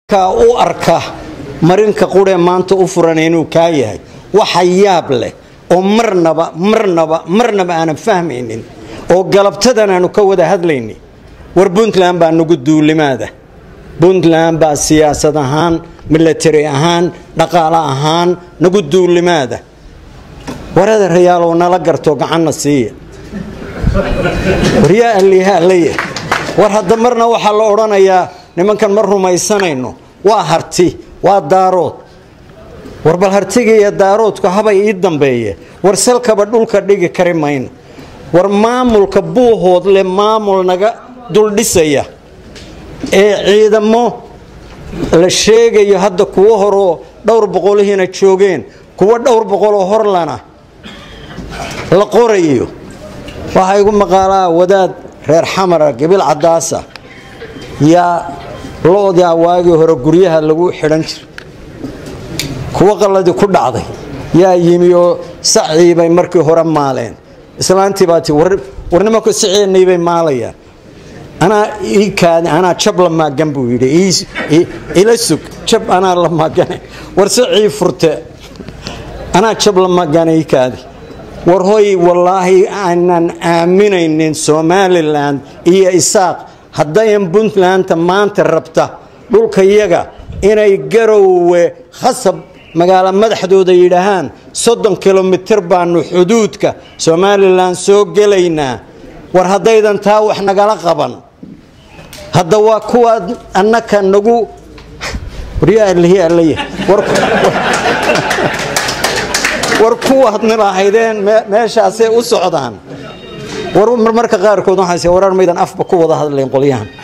ka u arka marinka quree maanta u furan inuu kaa yahay waxa yaab leh oo marnaba marnaba marnaba aanan fahmaynin oo galabtadan aanu ka wada hadlayni war puntland baa nagu duulimaada puntland baa siyaasad ahaan milatari ahaan dhaqaale ahaan nagu duulimaada warada rayaalow nala garto gacanna siiya waryaa alliihaalaya war hadda marna waxaa la odhanayaa nimankan ma rumaysanayno waa harti waa daarood war bal hartiga iyo daaroodku habay ii dambeeye war salkaba dhulka dhigi kari mayno war maamulka buuhoodle maamul naga duldhisaya ee ciidamo la sheegayo hadda kuwo horoo dhowr boqolihiina joogeen kuwo dhowr boqoloo horlana la qorayo waxaa igu maqaalaa wadaad reer xamara gabil cadaasa yaa lo-daa waagii hore guryaha lagu xidhan jiray kuwo qalladii ku dhacday yaa yimi oo sacii bay markii hore maaleen islaantii baa ti war nimanku saceennii bay maalayaan anaa ii kaadi anaa jab la maagan buu yidhi ila sug jab anaa la maagane war sacii furte anaa jab la maagane ii kaadi war hoy wallaahi aanan aaminaynin somalilan iyo isaaq haddayan puntlandta maanta rabta dhulka yaga inay garowe khasab magaalo madaxdooda yidhaahaan soddon kilomitir baanu xuduudka somalilan soo gelaynaa war haddaydan taa wax nagala qaban hadda waa kuwaad annaka nagu war kuwaad nilahaydeen meeshaasay u socdaan war marmarka qaarkood waxaas warar maydan afba ku wada hadlayn qolyahan